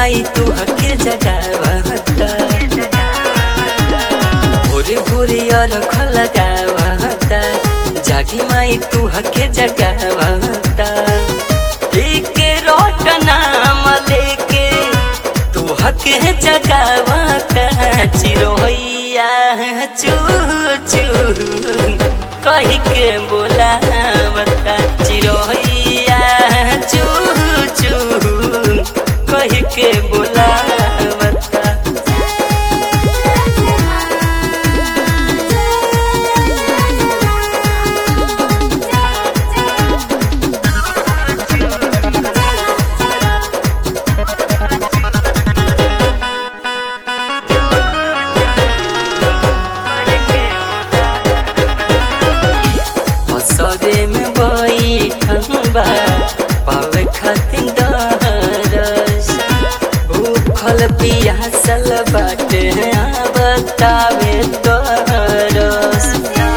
माई तू हके जगावता भोरे भोरे अरख लगावता जागी माई तू हके जगावता एके रोट नाम लेके तू हके जगावता चिरोहिया चू चू कही के बोलावता चिरोहिया चू चू कही के बोलावता हसरे में बैठल बा पावे खातिर दरस भूखल पियासल बाटे बतावे तरस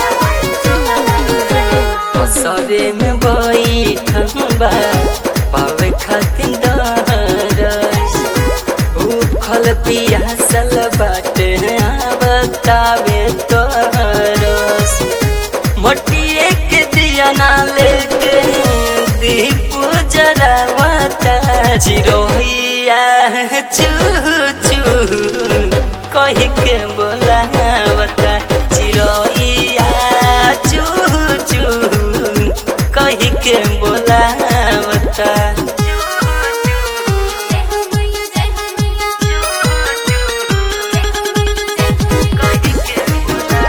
हसरे में बैठल बा पावे खातिर दरस भूखल पियासल बाटे बतावे तरस मटिए के दिया ना लेके दीप जरावता चिरोहिया चू चू कही के बोलावता चिरोहिया चू चू कही के बोलावता जय हो मैया जय हो मैया जय हो मैया जय हो मैया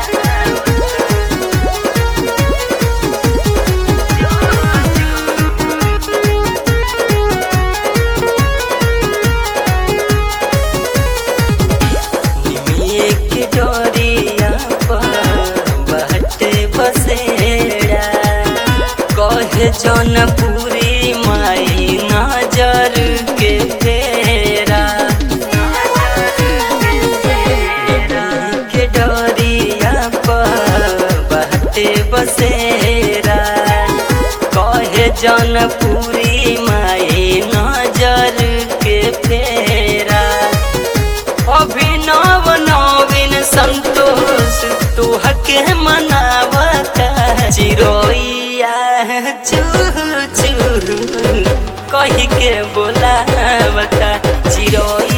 निमिये के डोरिया पर बहटे बसेरा कहे जौनपुरी माई नजर के फेरा निमिये के डोरिया पर बहटे बसेरा कहे जौनपुरी माई नजर के फेरा अभिनव नवीन संतोष तू हके मनावता चिरोइया चू चू कही के बोलावता चिरोइया